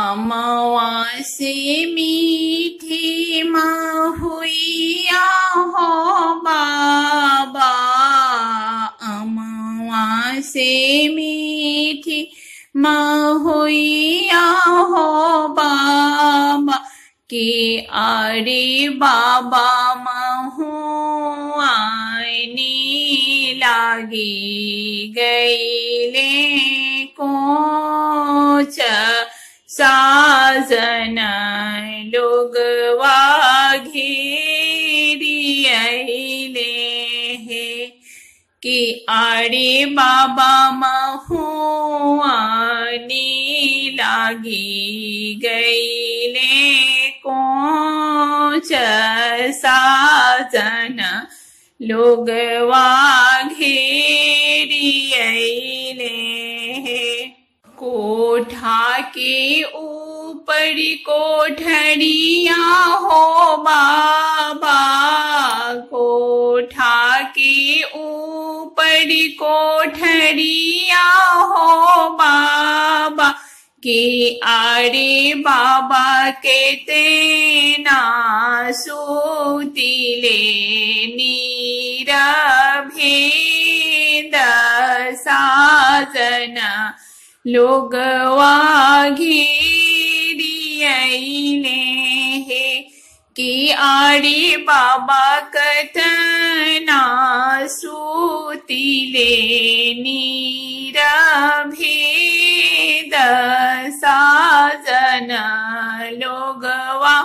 अमवा से मीठी महुइया हो बाबा अमवा से मीठी महुइया हो बाबा के अरे बाबा महुआनी लागी गईले कोच साजन लोगवा घेरियले हे कि अरे बाबा महुआनी लागी गईले कोच साजन लोगवा घेरियले हे कोठा के ऊपर कोठरिया हो बाबा कोठा के ऊपर कोठरिया हो बाबा के आरे बाबा के तेना सूतिले नीरा भेद साजना लोगवा घेरियले हे कि आरे बाबा कतना सूतिले नीरा भेद साजन लोगवा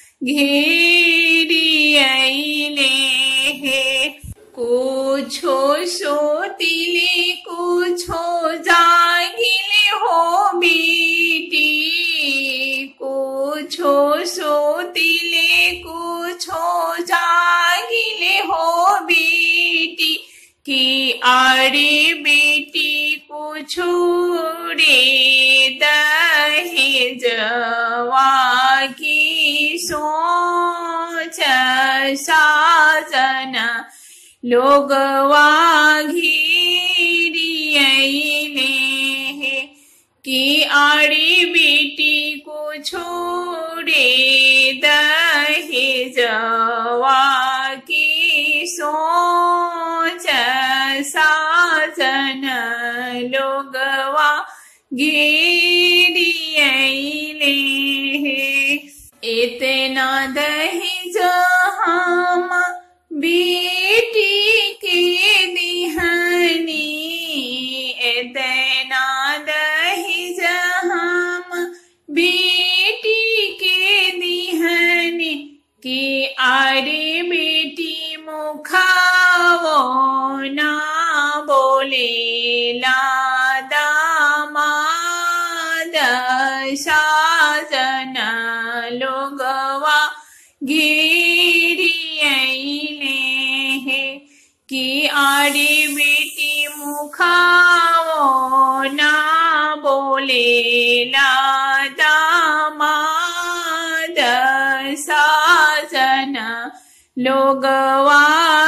घेरियले हे कुछो सोतिले कुछो जागिले हो बेटी कुछो सोतिले कुछो जागिले हो बेटी कि अरे बेटी कुछो रे दहेजवा की सोच साजन लोगवा घेरियले हे कि आरे बेटी को छोड़े दहेजवा की सोच साजन लोगवा घेरियले हे इतना दहेज हम बेटी के दिहनी इतना दहेज हम बेटी के दिहनी कि अरे बेटी मुखावो ना बोले दामाद साजन लोगवा घेरियले हे कि आरे बेटी मुखाओ ना बोले दामाद साजन लोगवा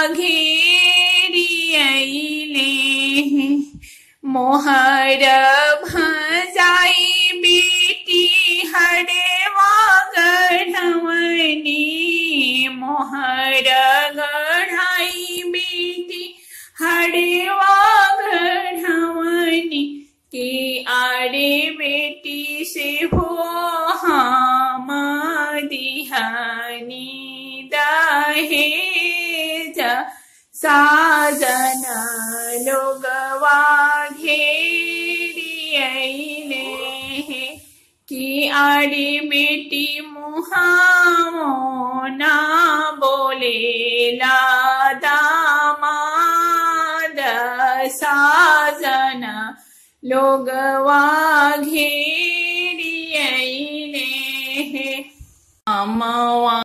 घेरियले हे मोहर भजाई बेटी हरेवा गढ़वनी मोहर गढ़ाई बेटी हरेवा गढ़वनी के आरे बेटी से हो हम दिहानी दहेज साजन लोगवा घेरियले हे कि आरे बेटी मुहामो ना बोले दामाद साजन लोगवा घेरियले हे अमवा